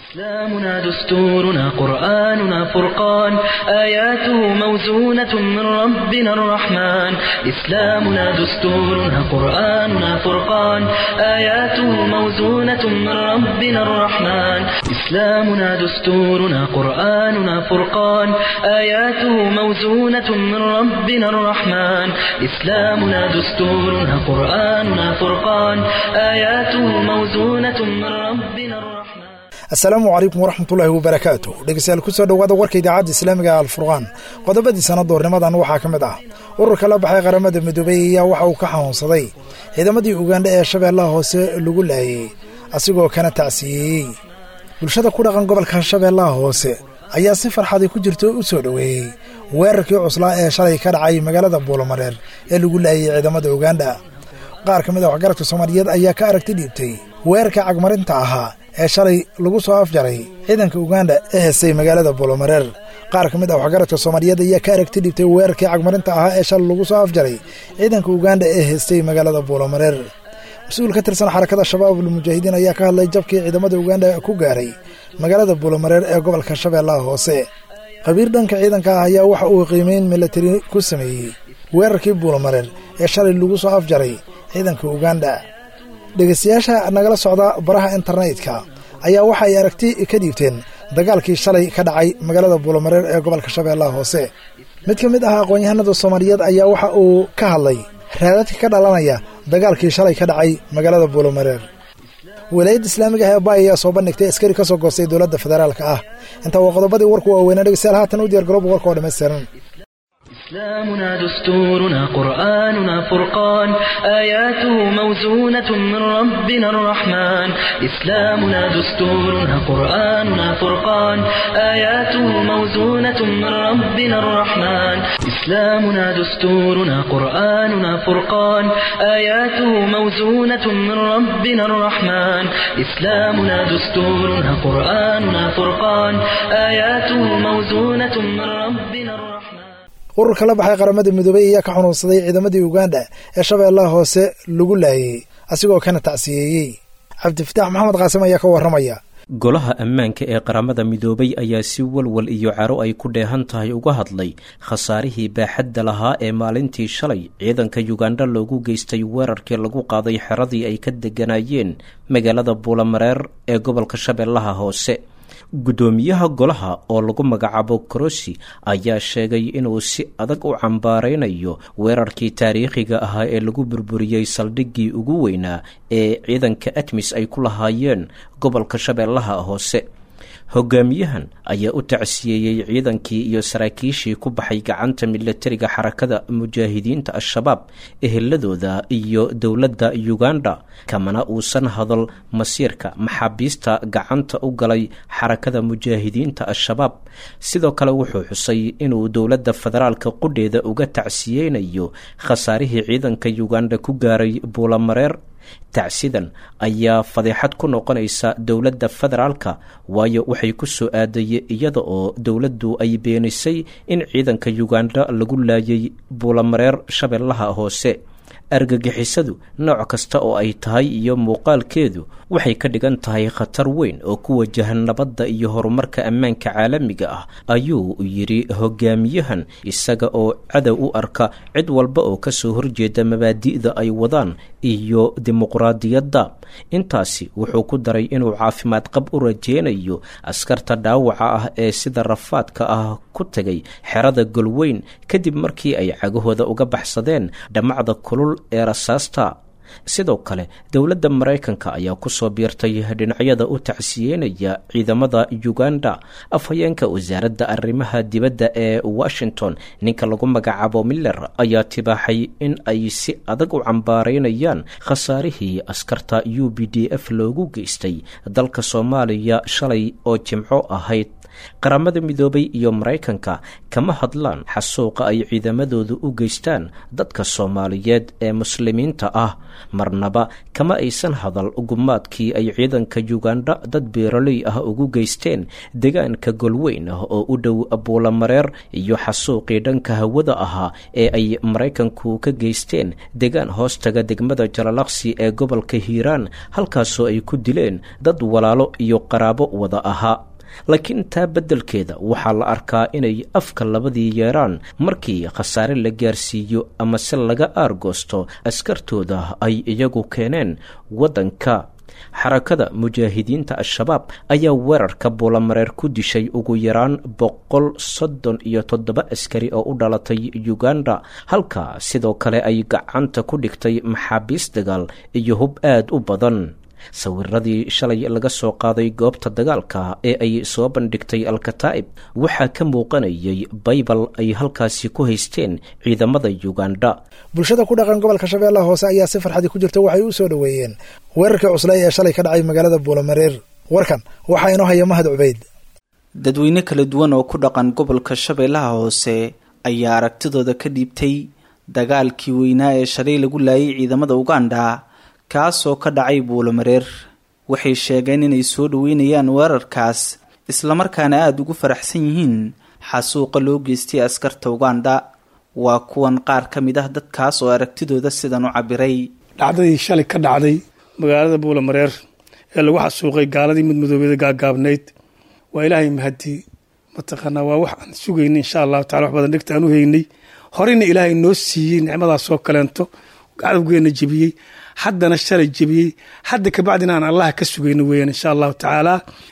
إسلامنا دستورنا قرآننا فرقان آياته موزونة من ربنا الرحمن إسلامنا دستورنا قرآننا فرقان آياته موزونة من ربنا الرحمن إسلامنا دستورنا قرآننا فرقان آياته موزونة من ربنا الرحمن إسلامنا دستورنا قرآننا فرقان آياته موزونة من ربنا الرحمن asalaamu calaykum waraxmatullaahi wabarakaatu dhegeystayaal kusoo dhowaada warka idaacadda islaamiga ee alfurqaan qodobadii sannadoornimadan waxaa ka mid ah ururka la baxay qaramada midoobey ayaa waxa uu ka xanuunsaday ciidamadii ugandha ee shabeellaha hoose lagu laayey asigoo kana tacsiyeeyey bulshada ku dhaqan gobolka shabeellaha hoose ayaa si farxadii ku jirto u soo dhoweeyey weerarkii cuslaa ee shalay ka dhacay magaalada buulomareer ee lagu laayey ciidamada ugandha qaar ka mid a waxgaradka soomaaliyeed ayaa ka aragti dhiibtay weerarka cagmarinta ahaa ee shalay lagu soo afjaray ciidanka uganda ee heestay magaalada buulomareer qaar ka mid ah waxgaradka soomaaliyeed ayaa ka aragti dhibtay weerarkii cagmarinta ahaa ee shalay lagu soo afjaray ciidanka uganda ee heestay magaalada buulomareer mas-uul ka tirsan xarakada shabaabul mujaahidiin ayaa ka hadlay jabkii ciidamada uganda ku gaaray magaalada buulomareer ee gobolka shabeellaha hoose khabiir dhanka ciidanka ah ayaa waxa uu qiimeyn milatari ku sameeyey weerarkii buulomareer ee shalay lagu soo afjaray ciidanka uganda dhegeystayaasha nagala socda baraha internetka ayaa waxa ay aragti ka dhiibteen dagaalkii shalay ka dhacay magaalada buulomareer ee gobolka shabeellaha hoose mid ka mid ah aqoon-yahanada soomaaliyeed ayaa waxa uu ka hadlay raadadka ka dhalanaya dagaalkii shalay ka dhacay magaalada buulomareer wilaayadda islaamiga ah ee baay ayaa soo bandhigtay askari ka soo goostay dowladda federaalka ah intaa waa qodobadii warku waaweynaa dhegeystayaal haatan u diyar garooba warka oo dhammaystiran إسلامنا دستورنا قرآننا فرقان آياته موزونة من ربنا الرحمن إسلامنا دستورنا قرآننا فرقان آياته موزونة من ربنا الرحمن إسلامنا دستورنا قرآننا فرقان آياته موزونة من ربنا الرحمن إسلامنا دستورنا قرآننا فرقان آياته موزونة من ربنا الرحمن ururka la baxay qaramada midoobey ayaa ka xunuunsaday ciidamadii uganda ee shabeellaha hoose lagu laayey asigoo kana tacsiyeeyey cabdifitaax maxamed qaasim ayaa ka warramaya golaha ammaanka ee qaramada midoobay ayaa si walwal iyo caro ay ku dheehan tahay uga hadlay khasaarihii baaxadda lahaa ee maalintii shalay ciidanka yuganda loogu geystay weerarkii lagu qaaday xeradii ay ka degganaayeen magaalada buulamareer ee gobolka shabeellaha hoose guddoomiyaha golaha oo lagu magacaabo korosi ayaa sheegay inuu si adag u cambaaraynayo weerarkii taariikhiga ahaa ee lagu burburiyey saldhiggii ugu weynaa ee ciidanka atmis ay ku lahaayeen gobolka shabeellaha hoose hogaamiyahan ayaa u tacsiyeeyey ciidankii iyo saraakiishii ku baxay gacanta milatariga xarakada mujaahidiinta al-shabaab eheladooda iyo dowladda uganda kamana uusan hadal masiirka maxaabiista gacanta u galay xarakada mujaahidiinta al-shabaab sidoo kale wuxuu xusay inuu dowladda federaalka qudheeda uga tacsiyeynayo khasaarihii ciidanka uganda ku gaaray buulamareer tacsidan ayaa fadeexad ku noqonaysa dowladda federaalka waayo waxay ku soo aadayey iyada oo dowladdu ay beenisay in ciidanka yuganda lagu laayay buulamareer shabeellaha hoose argagixisadu nooc kasta oo ay tahay iyo muuqaalkeedu waxay ka dhigan tahay khatar weyn oo ku wajahan nabadda iyo horumarka ammaanka caalamiga ah ayuu yidhi hogaamiyahan isaga oo cadow u arka cid walba oo kasoo horjeeda mabaadi'da ay wadaan iyo dimuqraadiyadda intaasi wuxuu ku daray inuu caafimaad qab u rajeynayo askarta dhaawaca ah ee sida rafaadka ah ku tegay xerada golweyn kadib markii ay cagahooda uga baxsadeen dhammacda kulul ee rasaasta sidoo kale dowladda maraykanka ayaa kusoo biirtay dhinacyada u tacsiyeynaya ciidamada uganda afhayeenka wasaaradda arrimaha dibadda ee washington ninka lagu magacaabo miller ayaa tibaaxay in ay si adag u cambaaraynayaan khasaarihii askarta u b d f loogu geystay dalka soomaaliya shalay oo jimco ahayd qaramada midoobay iyo maraykanka kama hadlaan xasuuqa ay ciidamadoodu u geystaan dadka soomaaliyeed ee muslimiinta ah marnaba kama aysan hadal gumaadkii ay ciidanka yugandha dad beeraley ah ugu geysteen deegaanka golweyn ah oo u dhow buulamareer iyo xasuuqii dhanka hawada ahaa ee ay maraykanku ka geysteen deegaan hoostaga degmada jalalaqsi ee gobolka hiiraan halkaasoo ay ku dileen dad walaalo iyo qaraabo wada ahaa laakiin taa beddelkeeda waxaa la arkaa inay afka labadii yeeraan markii khasaare la gaarsiiyo ama se laga aargoosto askartooda ay iyagu keeneen waddanka xarakada mujaahidiinta al-shabaab ayaa weerarka buulamareer ku dishay ugu yaraan boqol soddon iyo toddoba askari oo u dhalatay uganda halka sidoo kale ay gacanta ku dhigtay maxaabiis dagaal iyo hub aad u badan sawiradii shalay laga soo qaaday goobta dagaalka ee ay soo bandhigtay alkataa'ib waxaa ka muuqanayay baybal ay halkaasi ku haysteen ciidamada yuganda bulshada ku dhaqan gobolka shabeellaha hoose ayaa si farxadii ku jirta waxay u soo dhoweeyeen weerarkii cuslay ee shalay ka dhacay magaalada buulamareer warkan waxaa inoo haya mahad cubeyd dadweyne kala duwan oo ku dhaqan gobolka shabeellaha hoose ayaa aragtidooda ka dhiibtay dagaalkii weynaa ee shalay lagu laayay ciidamada uganda kaasoo ka dhacay buulamareer waxay sheegeen inay soo dhoweynayaan weerarkaas islamarkaana aada ugu faraxsan yihiin xasuuqa loo geystay askarta uganda waa kuwan qaar ka mid ah dadkaas oo aragtidooda sidan u cabiray dhacdadii shalay ka dhacday magaalada buulamareer ee lagu xasuuqay gaaladii midmadoobeeda gaagaabnayd waa ilaahay mahadi mataqaanaa waa wax aan sugayna insha allahu tacala wax badan dhegta aan u heynay horeyna ilaahay noo siiyey nicmadaasoo kaleento cadowgeena jebiyey haddana shalay jebiyey hadda kabacdina aan allaha ka sugayno weeyaan insha allahu tacaala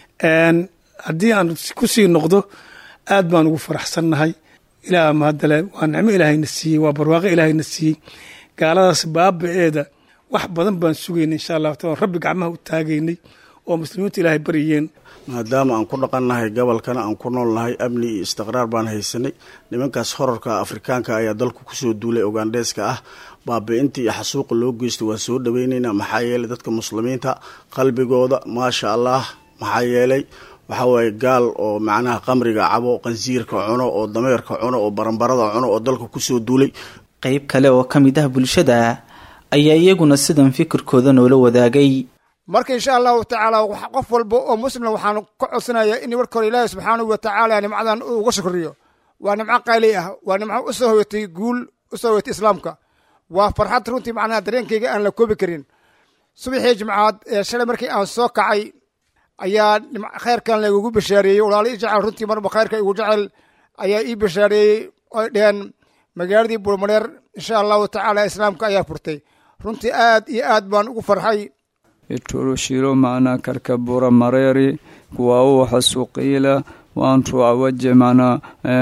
haddii aan kusii noqdo aad baan ugu faraxsannahay ilaah mahadale waa nicmo ilaahayna siiyey waa barwaaqo ilaahayna siiyey gaaladaas baaba-eeda wax badan baan sugaynay insha allahu taala rabbi gacmaha u taagaynay oo muslimiintu ilaahay baryeen maadaama aan ku dhaqannahay gobolkana aan ku noolnahay amni iyo istiqraar baan haysanay nimankaas horarka afrikaanka ayaa dalku kusoo duulay ugandheeska ah baabi-inta iyo xasuuqa loo geysta waan soo dhaweyneynaa maxaa yeelay dadka muslimiinta qalbigooda maasha allah maxaa yeelay waxaa waaye gaal oo macnaha qamriga cabo qansiirka cuno oo dameerka cuno oo baranbarada cuno oo dalka kusoo duulay qeyb kale oo ka mid ah bulshada ayaa iyaguna sidan fikirkooda noola wadaagay marka insha allahu tacaala qof walba oo muslim waxaan ka codsanayaa in marka hore ilaahi subxaanahu watacaala nimcadan uga shukriyo waa nimco qayli ah waa nimco usoo hoyatay guul usoo hoyatay islaamka waa farxad runtii macnaha dareenkayga aan la koobi karin subaxii jimcaad ee shalay markii aan soo kacay ayaa khayrkan laigugu bashaareeyey walaalo ii jecel runtii marba khayrka igu jecel ayaa ii bashaareeyey oy dheheen magaaladii buulmareer insha allahu tacaala islaamka ayaa furtay runtii aad iyo aad baan ugu farxay iturushiro maana karka bura mareri kuwau xasuqiila wantu awaje mana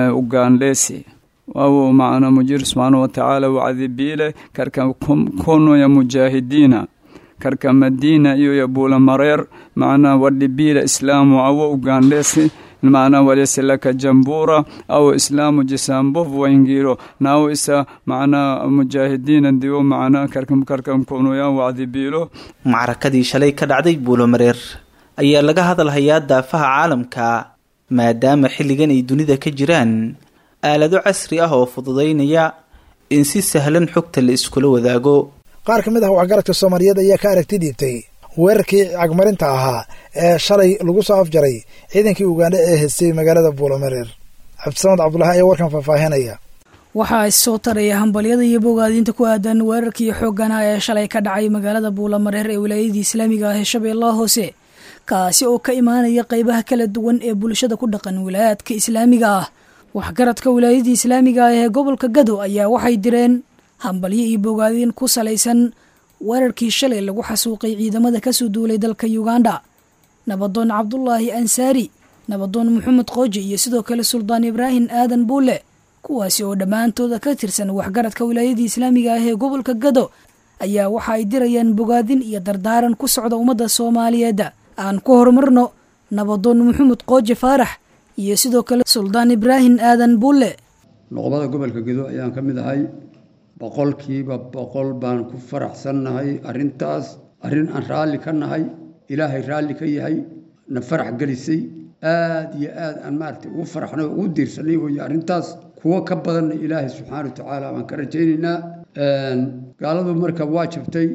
ugandesi wawu macna mujir subxaana watacaala wacdibiile karka kono ya mujaahidiina karka madina iyo ya bula mareer macna wadhibiila islaamu awo ugandesi macna waleselaka jambura aw islaamu jisambof waingiro nawo isa macna mujaahidiina diwo macna karkam karkam konoya wacdibiilo macrakadii shalay ka dhacday buulomareer ayaa laga hadalhayaa daafaha caalamka maadaama xilligan ay dunida ka jiraan aalado casri ah oo fududaynaya in si sahlan xogta la iskula wadaago qaar ka mid ah waxgaradka soomaaliyeed ayaa ka aragti dhiibtay weerarkii cagmarinta ahaa ee shalay lagu soo afjaray ciidankii ugandha ee haystay magaalada buulamareer cabdisamad cabdulahi ayaa warkan faahfaahinaya waxaa issoo taraya hambalyada iyo bogaadiinta ku aadan weerarkii xooggana ee shalay ka dhacay magaalada buulamareer ee wilaayadii islaamiga ah ee shabeellaha hoose kaasi oo ka imaanaya qeybaha kala duwan ee bulshada ku dhaqan wilaayaadka islaamiga ah waxgaradka wilaayadii islaamiga ah ee gobolka gado ayaa waxay direen hambalyo iyo bogaadiin ku salaysan weerarkii shalay lagu xasuuqay ciidamada kasoo duulay dalka uganda nabadoon cabdulaahi ansaari nabadoon maxamed qooji iyo sidoo kale suldaan ibraahim aadan buule kuwaasi oo dhammaantooda ka tirsan waxgaradka wilaayadii islaamiga ah ee gobolka gado ayaa waxa ay dirayaan bogaadin iyo dardaaran ku socda ummadda soomaaliyeed aan ku horumarno nabadoon maxamed qooji faarax iyo sidoo kale suldaan ibraahim aadan buule noqobada gobolka gedo ayaan ka mid ahay boqolkiiba boqol baan ku faraxsannahay arrintaas arrin aan raalli ka nahay ilaahay raalli ka yahay na farax gelisay aad iyo aad aan maaragtay ugu faraxnay oo ugu diirsanay weeye arrintaas kuwo ka badanna ilaahay subxaana wa tacaala baan ka rajaynaynaa gaaladu marka waa jabtay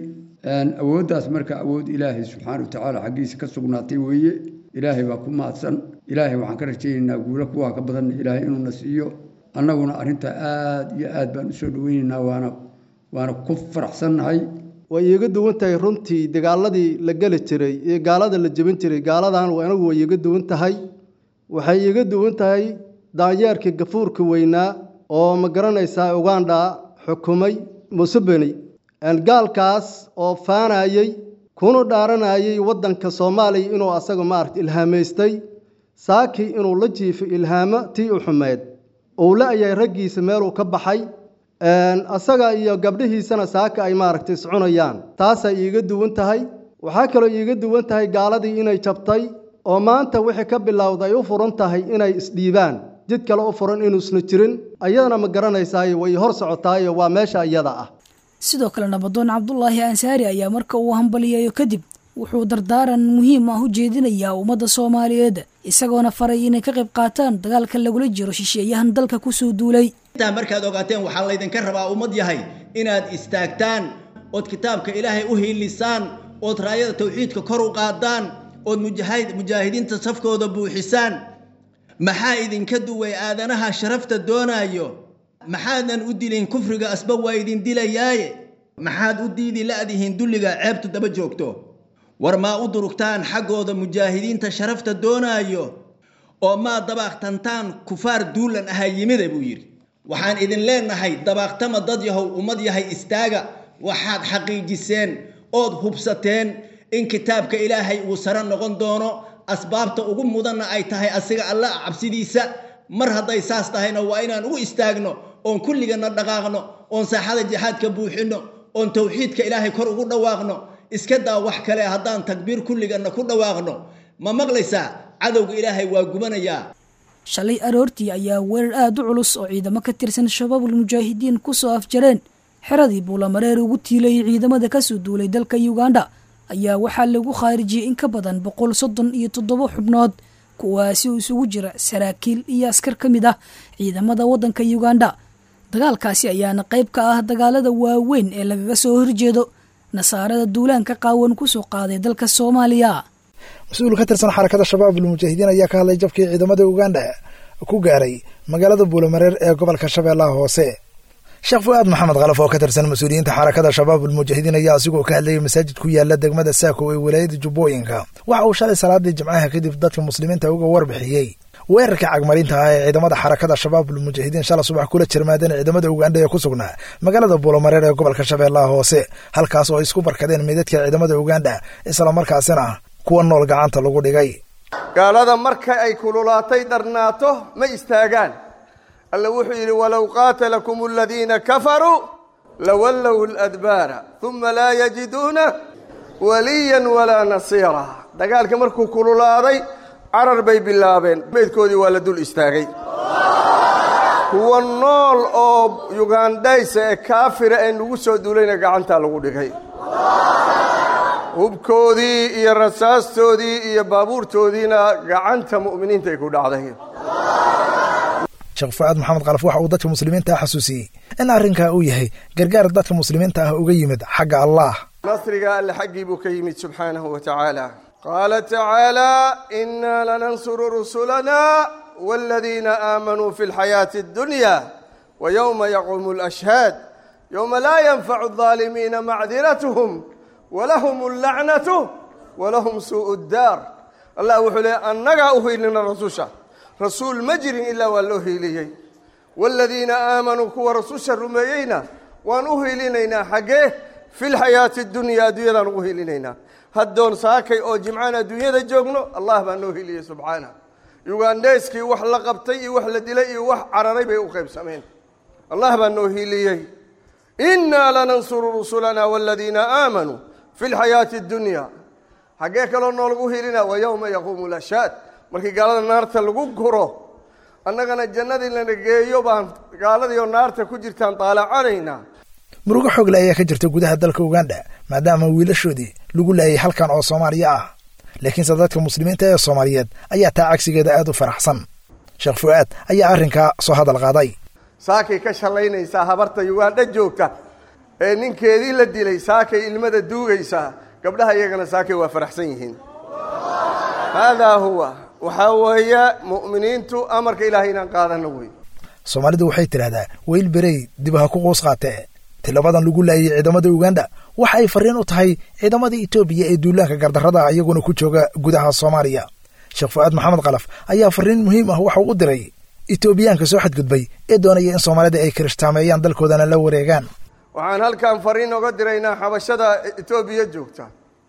awooddaas marka awood ilaahay subxaana wa tacaala xaggiisa ka sugnaatay weeye ilaahay baa ku mahadsan ilaahay waxaan ka rajaynaynaa guulo kuwaa ka badan ilaahay inuuna siiyo annaguna arrintaa aad iyo aad baan usoo dhaweynaynaa waana waana ku faraxsannahay way iiga duwan tahay runtii dagaaladii la geli jiray iyo gaalada la jebin jiray gaaladan anagu way iiga duwan tahay waxay iiga duwan tahay daanyeerkii gafuurka weynaa oo ma garanaysaa uganda xukumay museveni gaalkaas oo faanayey kuna dhaaranayay waddanka soomaaliya inuu asaga maaragta ilhaamaystay saakii inuu la jiifo ilhaamo tii u xumeed uu la-yahay raggiisa meeluu ka baxay asaga iyo gabdhihiisana saaka ay maaragtay iscunayaan taasay iiga duwan tahay waxaa kaloo iiga duwan tahay gaaladii inay jabtay oo maanta wixii ka bilowda ay u furan tahay inay isdhiibaan jid kale u furan inuusna jirin ayadana ma garanaysaaye way hor socotaayo waa meesha iyada ah sidoo kale nabadoon cabdulaahi ansaari ayaa marka uu hambaliyeeyo kadib wuxuu dardaaran muhiim ah u jeedinayaa ummadda soomaaliyeed isagoona faray inay ka qayb qaataan dagaalka lagula jiro shisheeyahan dalka kusoo duulay intaa markaad ogaateen waxaa laydinka rabaa ummad yahay inaad istaagtaan ood kitaabka ilaahay u hiilisaan ood raayada tawxiidka kor u qaadaan ood mujaahidiinta safkooda buuxisaan maxaa idinka duway aadanaha sharafta doonaayo maxaadan u dilin kufriga asba waa idin dilayaaye maxaad u diidi la'dihiin dulliga ceebtu daba joogto war maa u durugtaan xaggooda mujaahidiinta sharafta doonaayo oo maa dabaaqtantaan kufaar duulan ahaa yimida buu yidhi waxaan idin leenahay dabaaqtama dad yahow ummad yahay istaaga waxaad xaqiijiseen ood hubsateen in kitaabka ilaahay uu sare noqon doono asbaabta ugu mudanna ay tahay asiga alla cabsidiisa mar hadday saas tahayna waa inaan u istaagno oon kulligana dhaqaaqno oon saaxada jihaadka buuxinno oon tawxiidka ilaahay kor ugu dhawaaqno iska daa wax kale haddaan takbiir kulligana ku dhawaaqno ma maqlaysaa cadowga ilaahay waa gubanayaa shalay aroortii ayaa weerar aada u culus oo ciidamo ka tirsan shabaabul mujaahidiin kusoo afjareen xeradii buulamareer ugu tiilayay ciidamada kasoo duulay dalka uganda ayaa waxaa lagu khaarijiyey in ka badan boqol soddon iyo toddoba xubnood kuwaasi oo isugu jira saraakiil iyo askar ka mid ah ciidamada waddanka uganda dagaalkaasi ayaana qayb ka ah dagaalada waaweyn ee lagaga soo horjeedo nasaarada duulaanka qaawan kusoo qaaday dalka soomaaliya mas-uul ka tirsan xarakada shabaabul mujaahidiin ayaa ka hadlay jabkii ciidamada uganda ku gaaray magaalada buulamareer ee gobolka shabeellaha hoose sheekh fu-aad maxamed khalaf oo ka tirsan mas-uuliyiinta xarakada shabaabul mujaahidiin ayaa asigoo ka hadlayay masaajid ku yaala degmada saako ee walaayada jubbooyinka waxa uu shalay salaadii jimcaha kadib dadka muslimiinta uga warbixiyey weerarka cagmarinta ah ee ciidamada xarakada shabaabul mujaahidiin shala subax kula jirmaadeen ciidamada uganda ee ku sugnaa magaalada buulamareer ee gobolka shabeellaha hoose halkaas oo ay isku barkadeen meydadka ciidamada uganda islamarkaasina kuwa nool gacanta lagu dhigay gaalada marka ay kululaatay dharnaato ma istaagaan alla wuxuu yidhi walow qaatalakum aladiina kafaruu lawallow ladbaara uma laa yajiduuna waliyan walaa nasiira dagaalka markuu kululaaday carar bay bilaabeen meydkoodii waa la dul istaagay kuwa nool oo yugandhaysa ee kaafira ee nagu soo duulayna gacantaa lagu dhigay hubkoodii iyo rasaastoodii iyo baabuurtoodiina gacanta mu'miniinta ay ku dhacday sheekh fu-aad maxamed kalaf waxa uu dadka muslimiinta ah xasuusiyey in arrinkaa uu yahay gargaar dadka muslimiinta ah uga yimid xagga allah nasriga alle xaggii buu ka yimid subxaanahu wa tacaala qaala tacaala inaa lanansuru rusulana waaladiina aamanuu fi lxayaati addunya wa yowma yaquumu alashhaad yowma laa yanfacu aldaalimiina macdiratuhum walahum allacnatu walahum suu'u ddaar allah wuxuu leey annagaa u hiilina rasusha rasuul ma jirin ilaa waa loo hiiliyey waaladiina aamanuu kuwa rasusha rumeeyeyna waan u hiilinaynaa xaggee fi lxayaati addunya adduunyadaan ugu hiilinaynaa haddoon saakay oo jimcaan adduunyada joogno allah baa noo hiiliyey subxaana yugandheyskii wax la qabtay iyo wax la dilay iyo wax cararay bay u qaybsameen allah baa noo hiiliyey innaa lanansuru rusulana waaladiina aamanuu fi lxayaati addunya xaggee kaloo noolagu hiilinaa wa yowma yaquumu lashhaad markii gaalada naarta lagu guro annagana jannadii lana geeyo baan gaaladii oo naarta ku jirtaan daalacanaynaa murugo xoogle ayaa ka jirta gudaha dalka uganda maadaama wiilashoodii lagu laayay halkan oo soomaaliya ah laakiinse dadka muslimiinta ee soomaaliyeed ayaa taa cagsigeeda aada u faraxsan sheekh fu-aad ayaa arrinkaa soo hadal qaaday saakay ka shallaynaysaa habarta yugandha joogta ee ninkeedii la dilay saakay ilmada duugaysaa gabdhaha iyagana saakay waa faraxsan yihiin haadaa huwa waxaa weeye mu'miniintu amarka ilaahay inaan qaadano wey soomaalidu waxay tidhahdaa weyl berey dib ha ku quus qaatee tilabadan lagu laayay ciidamada uganda waxa ay farriin u tahay ciidamada etoobiya ee duulaanka gardarrada ah iyaguna ku jooga gudaha soomaaliya sheekh fu'aad maxamed kalaf ayaa farriin muhiim ah waxa uu u diray etoobiyaanka soo xadgudbay ee doonaya in soomaalida ay kirishhtaameeyaan dalkoodana la wareegaan waxaan halkan fariin oga diraynaa xabashada etoobiya joogta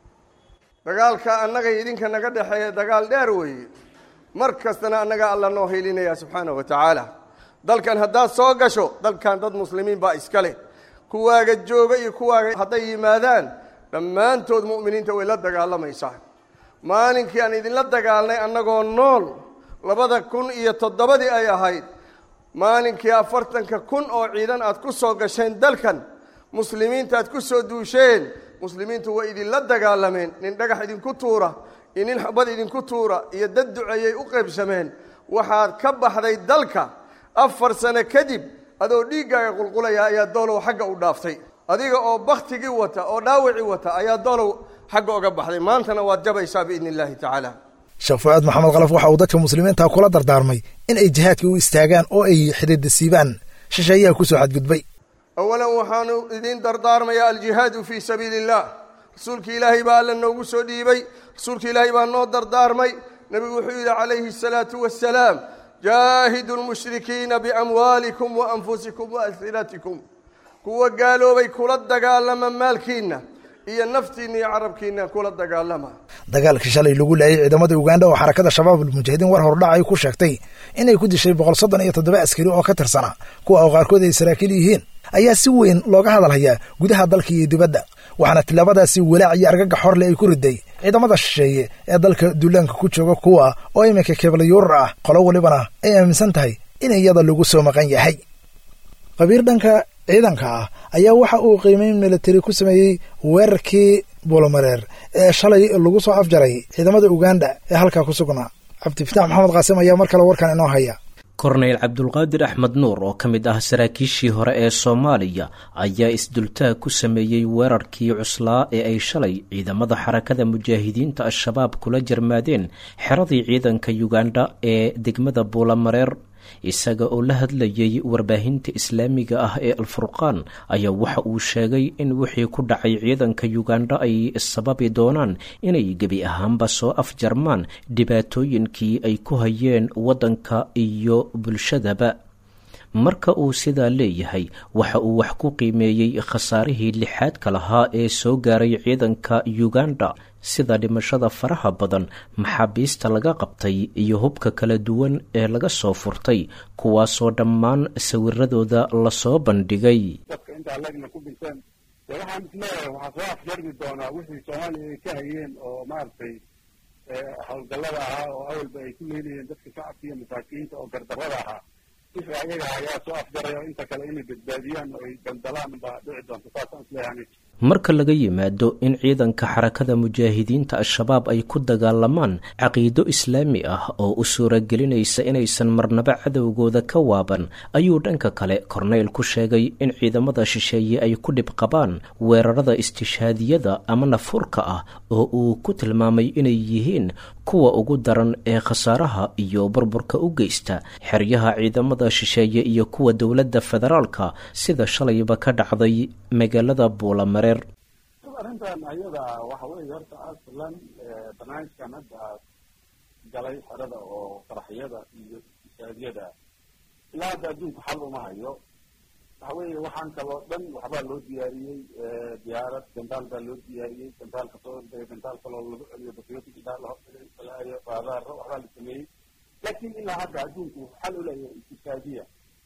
dagaalka annaga idinka naga dhexeeya dagaal dheer weeye mar kastana annaga alla noo hilinaya subxaana wa tacaala dalkan haddaad soo gasho dalkan dad muslimiin baa iska leh kuwaaga jooga iyo kuwaaga hadday yimaadaan dhammaantood mu'miniinta way la dagaalamaysaa maalinkii aan idinla dagaalnay annagoo nool labada kun iyo toddobadii ay ahayd maalinkii afartanka kun oo ciidan aad ku soo gasheen dalkan muslimiinta aad ku soo duusheen muslimiintu way idinla dagaalameen nin dhagax idinku tuura iyo nin xabad idinku tuura iyo dad duceeyay u qaybsameen waxaad ka baxday dalka afar sano kadib adoo dhiiggaaga qulqulaya ayaa doolow xagga u dhaaftay adiga oo baktigii wata oo dhaawacii wata ayaa doolow xagga oga baxday maantana waad jabaysaa biidni illaahi tacaala sheekh fu'aad maxamed kalaf waxa uu dadka muslimiinta kula dardaarmay in ay jihaadka u istaagaan oo ay xidhiidda siibaan shisheeyaha ku soo xadgudbay awalan waxaanu idiin dardaarmayaa aljihaadu fii sabiili illah rasuulka ilaahay baa alla noogu soo dhiibay rasuulka ilaahay baa noo dardaarmay nebigu wuxuu yidhi calayhi asalaatu wassalaam jaahidu lmushrikiina biamwaalikum wa anfusikum wa alsinatikum kuwa gaaloobay kula dagaalama maalkiinna iyo naftiinna iyo carabkiinna kula dagaalama dagaalkii shalay lagu laayay ciidamada uganda oo xarakada shabaab almujaahidiin war hordhac ay ku sheegtay inay ku dishay boqol soddon iyo toddoba askari oo ka tirsana kuwa oo qaarkood ay saraakiil yihiin ayaa si weyn looga hadalhayaa gudaha dalka iyo dibadda waxaana tilaabadaasi walaac iyo argagax horle ay ku riday ciidamada shisheeye ee dalka duulaanka ku jooga kuwa oo iminka keeblayuurar ah qolo walibana ay aaminsan tahay in iyada lagu soo maqan yahay qabiir dhanka ciidanka ah ayaa waxa uu qiimeyn militari ku sameeyey weerarkii buulamareer ee shalay lagu soo afjaray ciidamada uganda ee halkaa ku sugnaa cabdifitaax maxamed qaasim ayaa mar kale warkan inoo haya korneyl cabdulqaadir axmed nuur oo ka mid ah saraakiishii hore ee soomaaliya ayaa isdultaag ku sameeyey weerarkii cuslaa ee ay shalay ciidamada xarakada mujaahidiinta al-shabaab kula jarmaadeen xeradii ciidanka yuganda ee degmada buulamareer isaga oo la hadlayay warbaahinta islaamiga ah ee alfurqaan ayaa waxa uu sheegay in wixii ku dhacay ciidanka yuganda ay sababi doonaan inay gebi ahaanba soo afjarmaan dhibaatooyinkii ay ku hayeen waddanka iyo bulshadaba marka uu sidaa leeyahay waxa uu wax ku qiimeeyey khasaarihii lixaadka lahaa ee soo gaaray ciidanka yuganda sida dhimashada faraha badan maxaabiista laga qabtay iyo hubka kala duwan ee laga soo furtay kuwaasoo dhammaan sawiradooda lasoo bandhigay dadka intaa lagna ku dhinteen de waxaan isleeyahay waxaa soo afjarmi doonaa wixii soomaaliya ay ka hayeen oo maaragtay howlgallada ahaa oo awalba ay ku leelayeen dadka shacabka iyo masaakiinta oo gardarrada ahaa wixii ayaga ayaa soo afjaraya inta kale inay badbaadiyaan oo ay daldalaan baa dhici doonta saasaan isleeyahay marka laga yimaado in ciidanka xarakada mujaahidiinta al-shabaab ay ku dagaalamaan caqiido islaami ah oo u suuragelinaysa inaysan marnaba cadowgooda ka waaban ayuu dhanka kale korneyl ku sheegay in ciidamada shisheeye ay ku dhib qabaan weerarada istishhaadiyada ama nafurka ah oo uu ku tilmaamay inay yihiin kuwa ugu daran ee khasaaraha iyo burburka u geysta xeryaha ciidamada shisheeye iyo kuwa dowladda federaalka sida shalayba ka dhacday magaalada buulamare arrintan ayada waxa weeye horta aslan barnaamijkan hadda galay xerada oo qaraxyada iyo istishaadyada ilaa hadda adduunku xal uma hayo waxa weeye waxaan kaloo dhan waxbaa loo diyaariyey diyaarad gandaal baa loo diyaariyey gandaal kasoo ordaya gandaal kaloo lagu celiyo batriotica la hortagay raadaaro waxbaa la sameeyey laakiin ilaa hadda adduunku xal u leeyahay istishaadiya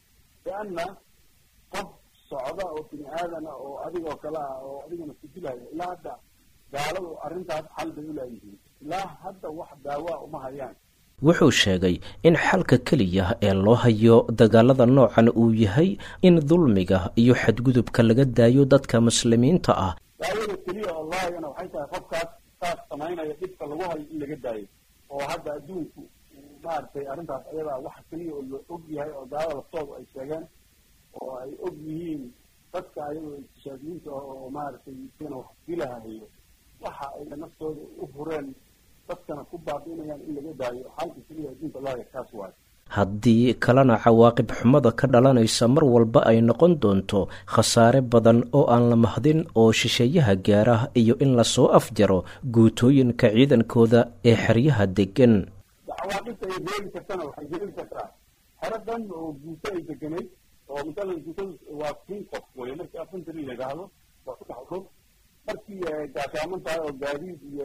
lianna qof socda oo bini aadana oo adigoo kale ah oo adigana ku dilaya ilaa hadda gaaladu arrintaas xal bay u laayihiin ilaa hadda wax daawaa uma hayaan wuxuu sheegay in xalka keliya ee loo hayo dagaalada noocan uu yahay in dulmiga iyo xadgudubka laga daayo dadka muslimiinta ah daawada keliya oo loo hayana waxay tahay qofkaas saas samaynaya dhibka lagu hayo in laga daayo oo hadda adduunku maaragtay arrintaas ayadaa wax keliya oo la og yahay oo gaalada laftooda ay sheegeen oo ay og yihiin dadka ayagoo iktishaadiyiinta oo maaragtay sina wax dilahayo waxa ay naftooda u hureen dadkana ku baabi'inayaan in laga daayo xalka keliya adduunka laaga kaas waayo haddii kalena cawaaqib xumada ka dhalanaysa mar walba ay noqon doonto khasaare badan oo aan la mahdin oo shisheeyaha gaara iyo in lasoo afjaro guutooyinka ciidankooda ee xeryaha deggan cawaaqibta ay reebi kartana waxay reebi kartaa hore dhan oo guuto ay deganayd oo masalan guutada waa kun qof weye markii afantari la yidhaahdo waa ku dhex dhul markii gaashaaman tahay oo gaadiid iyo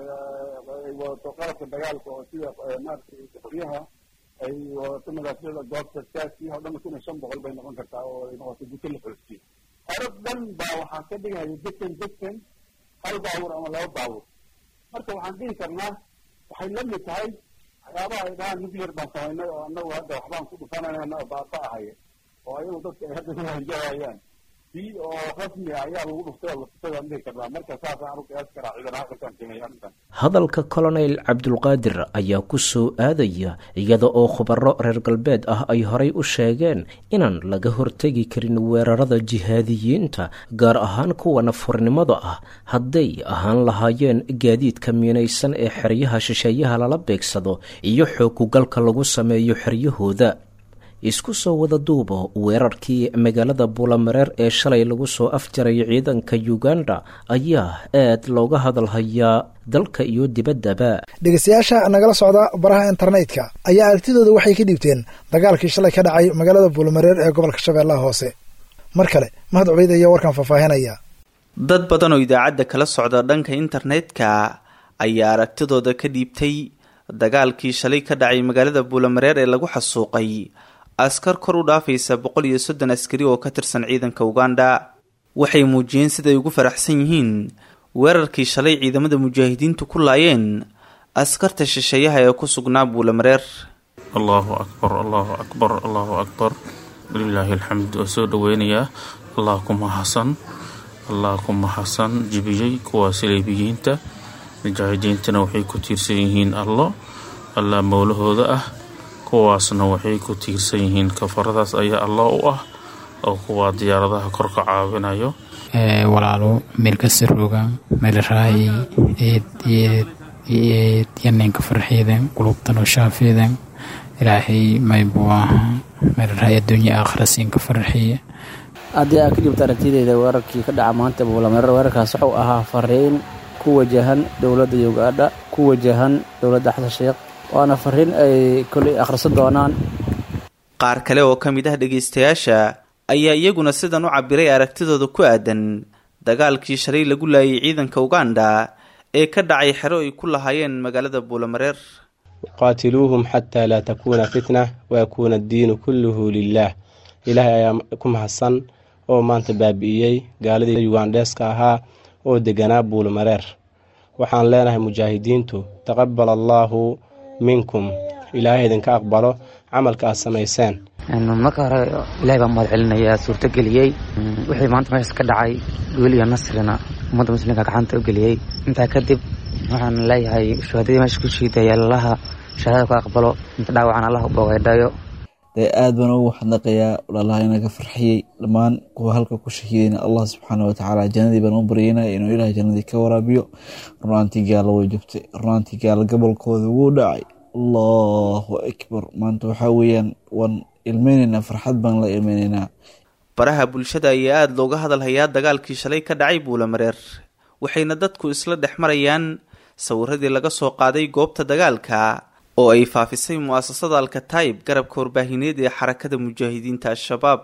wadato qalabka dagaalka oo sida maaragtay qoryaha ay wadato madaafyada goobta saasi oo dhan kun iyo shan boqol bay noqon kartaa oo ay noqoto guto la xoojiyey hore dhan baa waxaa ka dhigaya dekan dekan hal baabuur ama laba baabuur marka waxaan dhihi karnaa waxay la mid tahay waxyaabaha ay dhahaan nuclear baan samaynay oo annagu hadda waxbaan ku dhufanayna oo baaba ahaya oo ayagu dadka ay hadda kuhanjahayaan bii oo rasmi ah ayaa lagu dhuftay oo latusada dhihi karnaa marka saasaan anu qiyaasi karaa ciidan halkakaan keenay arrintan hadalka colonel cabdulqaadir ayaa ku soo aadaya iyada oo khubaro reer galbeed ah ay horay u sheegeen inaan laga hortegi karin weerarada jihaadiyiinta gaar ahaan kuwa nafurnimada ah hadday ahaan lahaayeen gaadiidka miinaysan ee xeryaha shisheeyaha lala beegsado iyo xoogugalka lagu sameeyo xeryahooda isku soo wada duubo weerarkii magaalada buulamareer ee shalay lagu soo afjaray ciidanka uganda ayaa aad looga hadalhayaa dalka iyo dibaddaba dhegeystayaasha nagala socda baraha internetka ayaa aragtidooda waxay ka dhiibteen dagaalkii shalay ka dhacay magaalada buulamareer ee gobolka shabeellaha hoose mar kale mahad cubeyd ayaa warkan faahfaahinaya dad badan oo idaacadda kala socda dhanka internetka ayaa aragtidooda ka dhiibtay dagaalkii shalay ka dhacay magaalada buulamareer ee lagu xasuuqay askar kor u dhaafaysa boqol iyo soddon askari oo ka tirsan ciidanka uganda waxay muujiyeen siday ugu faraxsan yihiin weerarkii shalay ciidamada mujaahidiintu ku laayeen askarta shisheeyaha ee ku sugnaa buulamareer allahu akbar allahu akbar allahu akbar walilaahi alxamd waa soo dhoweynayaa allah ku mahadsan allah ku mahadsan jibiyey kuwa saleebiyiinta mujaahidiintana waxay ku tiirsan yihiin allo allah mowlahooda ah kuwaasna waxay ku tiirsan yihiin kafaradaas ayaa allah u ah oo kuwaa diyaaradaha kor ka caawinayo walaalo meelkasarooga meelraayi eed eed yaneenka farxeedan qulubtan oo shaafeedan ilaahay maybuu aha meelraayi adduunya aakhira siinka farxiya haddii aad ka dhibta aragtideyda weerarkii ka dhaca maanta buulamareer weerarkaas wuxuu ahaa fariin ku wajahan dowladda ugandha ku wajahan dowladda xasan sheekh waana fariin ay kolay akhrisan doonaan qaar kale oo ka mid ah dhegaystayaasha ayaa iyaguna sidan u cabiray aragtidooda ku aadan dagaalkii shalay lagu laayay ciidanka uganda ee ka dhacay xero ay ku lahaayeen magaalada buulamareer qaatiluuhum xataa laa takuuna fitna wayakuuna addiinu kulluhu lilaah ilaahay ayaa ku mahadsan oo maanta baabi'iyey gaaladii yugandheeska ahaa oo deganaa buulamareer waxaan leenahay mujaahidiintu taqabal allaahu minkum ilaahay idinka aqbalo camalka aad samayseen marka hore ilahay baa mahad celinayaa suurto geliyey wixii maanta meeshaas ka dhacay wiil iyo nasrina ummadda muslimka gacanta u geliyey intaa kadib waxaan leeyahay shuhadadii meesha ku shiidaya allaha shahaadada ku aqbalo inta dhaawacan allah u bogeydhayo dee aad baan ugu xadnaqayaa walaalaha inaga farxiyey dhammaan kuwa halka ku shahiidayna allah subxaana watacaala jannadii baan u baryeynaya inuu ilaah jannadii ka waraabiyo runaantii gaalo way jabtay runaantii gaalo gobolkooda wuu dhacay allahu akbar maanta waxaa weeyaan waan ilmeyneynaa farxad baan la ilmeyneynaa baraha bulshada ayaa aada looga hadalhayaa dagaalkii shalay ka dhacay buulamareer waxayna dadku isla dhex marayaan sawiradii laga soo qaaday goobta dagaalka oo ay faafisay mu-asasada alkataib garabka warbaahineed ee xarakada mujaahidiinta al-shabaab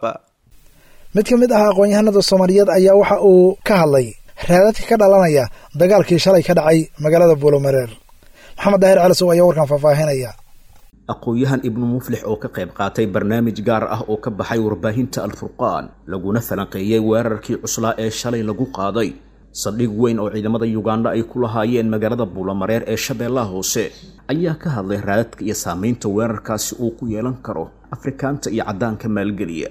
mid ka mid ah aqoon-yahanada soomaaliyeed ayaa waxa uu ka hadlay raadadka ka dhalanaya dagaalkii shalay ka dhacay magaalada buulomareer maxamed daahir calisow ayaa warkan faahfaahinaya aqoon-yahan ibnu muflix oo ka qayb qaatay barnaamij gaar ah oo ka baxay warbaahinta alfurqaan laguna falanqeeyey weerarkii cuslaa ee shalay lagu qaaday saldhig weyn oo ciidamada yuganda ay ku lahaayeen magaalada buulamareer ee shabeellaha hoose ayaa ka hadlay raadadka iyo saameynta weerarkaasi uu ku yeelan karo afrikaanta iyo caddaanka maalgeliya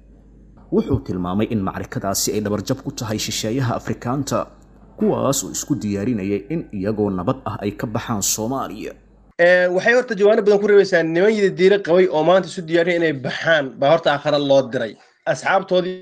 wuxuu tilmaamay in macrikadaasi ay dhabarjab ku tahay shisheeyaha afrikaanta kuwaas oo isku diyaarinayay in iyagoo nabad ah ay ka baxaan soomaaliya waxay horta jawaano badan ku reebaysaa niman yida diira qabay oo maanta isu diyaariya inay baxaan baa horta aakhara loo diray asxaabtoodii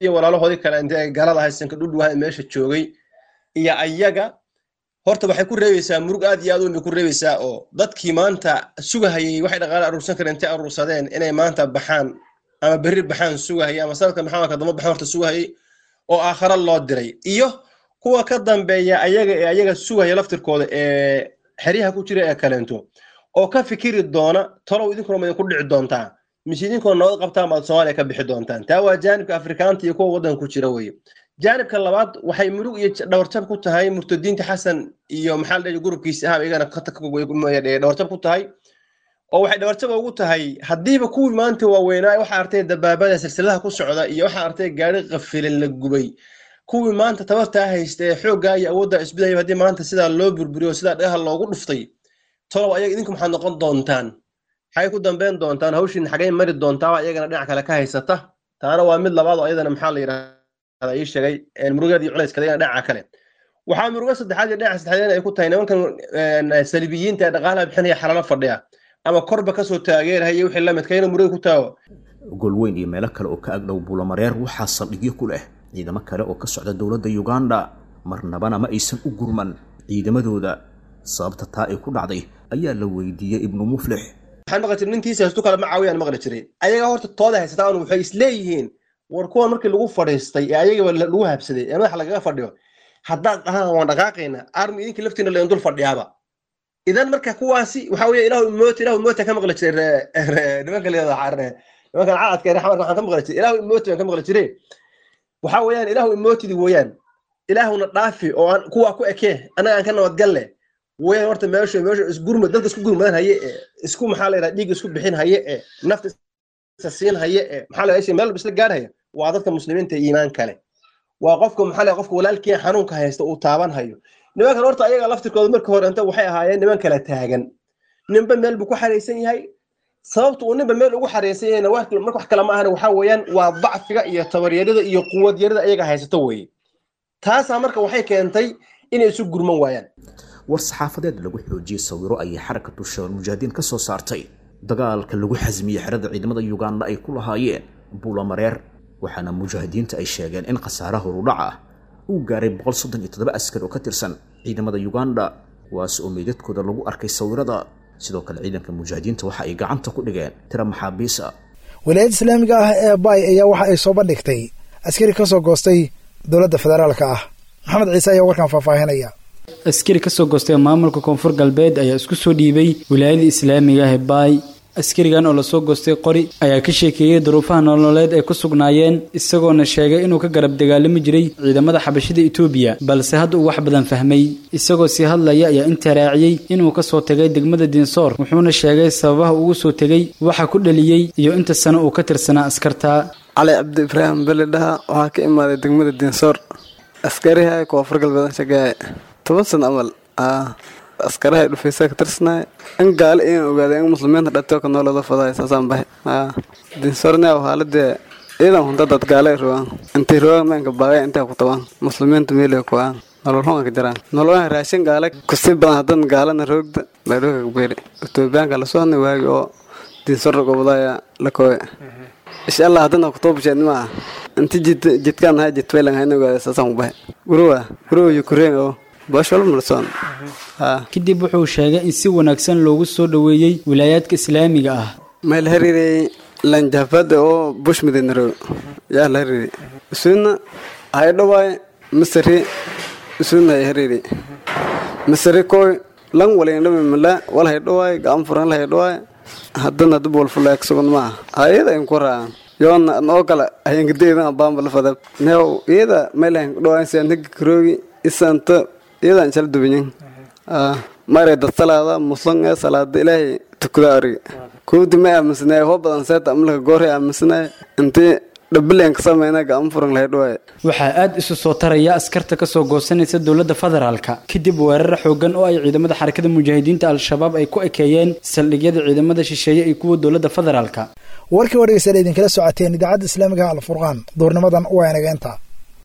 iyo walaalahoodii kale intay galada haysanka dhudhuwaha meesha joogay iyo ayaga horta waxay ku reebaysaa murug aad iyo aad weyn bay ku reebaysaa oo dadkii maanta sugahayay waxay dhaqaale aruursan kareen intay aruursadeen inay maanta baxaan ama berri baxaan sugahayay ama sanadka maxamed kadamba baxaan horta sugahayay oo aakhara loo diray iyo kuwa ka dambeeya ayaga ee ayaga sugaya laftirkooda ee xeryaha ku jira ee kaleento oo ka fikiri doona talow idinkuna ma idinku dhici doontaa mise idinkuna nabad qabtaan baad soomaaliya ka bixi doontaan taa waa jaanibka afrikaanta iyo kuwa waddanka ku jira weye jaanibka labaad waxay murug iyo dhawarjab ku tahay murtadiinta xasan iyo maxaa la dhihi gurubkiisa ahaba iyagana dhawarjab ku tahay oo waxay dhawarjab ugu tahay haddiiba kuwii maanta waaweynaa waxaa artay dabaabada silsiladaha ku socda iyo waxaa artay gaari qafilan la gubay kuwii maanta tabartaa haysta ee xooggaa iyo awoodda isbidaya haddii maanta sidaa loo burburiyo sidaa dhagaha loogu dhuftay tolow ayaga idinku maxaad noqon doontaan maxay ku dambeyn doontaan hawshiin xagay mari doontaa iyagana dhinac kale ka haysata taana waa mid labaad oo iyadana maxaa la yidhahdaa ii sheegay murugeeda iyo culayska iyagana dhinaca kale waxaa murugo saddexaad iyo dhinaca saddexaad ay ku tahay nimankan salibiyiinta ee dhaqaalaha bixinaya xalalo fadhiya ama korba kasoo taageerahaya wixii la midka inuu muruga ku taago golweyn iyo meelo kale oo ka agdhow buulamareer waxaa saldhigyo ku leh ciidamo kale oo ka socda dowladda uganda marnabana ma aysan u gurman ciidamadooda sababta taa ay ku dhacday ayaa la weydiiyey ibnu muflix waxaan maqli jiray ninkiisa haystu kale ma caawiyaan maqli jiray ayaga horta tooda haysataan waxay isleeyihiin war kuwan markii lagu fadhiistay ee ayagaba lagu habsaday ee madaxa lagaga fadhiyo haddaad dhahaan waan dhaqaaqayna armi idinka laftiina leen dul fadhiyaaba idan marka kuwaasi waxa weeye ilaahu imoota ilaahu imoota ka maqli jiray nimanka leedaha carre nimankan caadka ee xamarka waxaan ka maqli jiray ilaahu imoota baan ka maqli jiray waxa weeyaan ilaahu imootidi weeyaan ilaahuna dhaafi oo aan kuwaa ku ekee annaga aan ka nabadgalle weeyaan horta meesha meesha isgurmad dadka isku gurmadan haye ee isku maxaa la yidhaha dhiig isku bixin haye ee nafta isa siin haye ee maxaa la yidhaha meel walba isla gaarhaya waa dadka muslimiinta iimaan kale waa qofka maxaa la yidhaha qofka walaalkii xanuunka haysta uu taaban hayo nimankan horta ayaga laftirkooda marka hore inta waxay ahaayeen niman kala taagan ninba meel buu ku xaraysan yahay sababta uu ninba meel ugu xaraysan yahayna marka wax kale ma ahana waxaa weeyaan waa dacfiga iyo tabaryarida iyo quwadyarida ayaga haysato weeye taasaa marka waxay keentay inay isu gurman waayaan war saxaafadeed lagu xoojiyey sawiro ayay xarakatu shabaal mujaahidiin ka soo saartay dagaalka lagu xasmiyey xerada ciidamada uganda ay ku lahaayeen buulamareer waxaana mujaahidiinta ay sheegeen in khasaaraha horudhaca ah uu gaaray boqol soddon iyo toddoba askar oo ka tirsan ciidamada uganda kuwaas oo meydadkooda lagu arkay sawirada sidoo kale ciidanka mujaahidiinta waxa ay gacanta ku dhigeen tira maxaabiis ah wilaayadda islaamiga ah ee bay ayaa waxa ay soo bandhigtay askari ka soo goostay dowladda federaalka ah maxamed ciise ayaa warkan faahfaahinaya askari ka soo goostay maamulka koonfur galbeed ayaa isku soo dhiibay wilaayada islaamiga ah ee baay askarigan oo lasoo goostay qori ayaa ka sheekeeyey duruufaha nololeed ay ku sugnaayeen isagoona sheegay inuu ka garab dagaalami jiray ciidamada xabashida etoobiya balse hadda uu wax badan fahmay isagoo sii hadlaya ayaa intaa raaciyey inuu ka soo tegay degmada diinsoor wuxuuna sheegay sababaha ugu soo tegey waxa ku dhaliyey iyo inta sano uu ka tirsanaa askarta cali cabdi ibraahim beli dhaha waxaa ka imaaday degmada diinsoor askariha koonfur galbeed shaqeeya toban sano amal askaraha dhufaysaa ka tirsanay in gaali iyan ogaaday in muslimiinta dhatoo ka noolada faday saasaan bahay dinsornea haaladee ciidan hunta dad gaale rogaan intay rogaan meenka baagay intay ku tabaan muslimiinta meelay kuwaan nolol xun ka jiraan nololaha raashin gaale kusii badan hadan gaalana roogda bay rooga beeri etoobiyaanka la soo waagi oo dinsor gobodaya la kooye insha allah haddana kutobasheed maa inti jid jidkaan ahay jidfaylan hayna ogaada saasaan ku bahay guruwa guruwa yukureen oo kadib wuxuu sheegay in si wanaagsan loogu soo dhoweeyey wilaayaadka islaamiga ah meel hariirey lanjafada oo bushmidinaro yaa la hariiri isuuna haydhawaay masari isuuna hay hariiri masari koy lan walindhami mala wal haydhawaay gacan furan la haydhawaay haddana dib walfulaak sugan maa ayada in ku raacan yoona oo kale hayenkadeedan abaamba la fadab neew iyada meel haydhawaay sian higi karoogi isanta iyadan jala dubanyin maray dad salaada muslim ee salaada ilaahay tukada ariga kowdi ma aaminsanay hoo badan seeta amlaka goorhay aaminsanay intii dhabileen ka samayna gacan furan lahayd waaye waxaa aad isu soo taraya askarta ka soo goosanaysa dowladda federaalka kadib weerar xoogan oo ay ciidamada xarakada mujaahidiinta al-shabaab ay ku ekeeyeen saldhigyada ciidamada shisheeye iyo kuwa dowladda federaalka warkii oo dhegeystayaal idinkala socoteen idaacadda islaamiga alfurqaan duurnimadan waa inageenta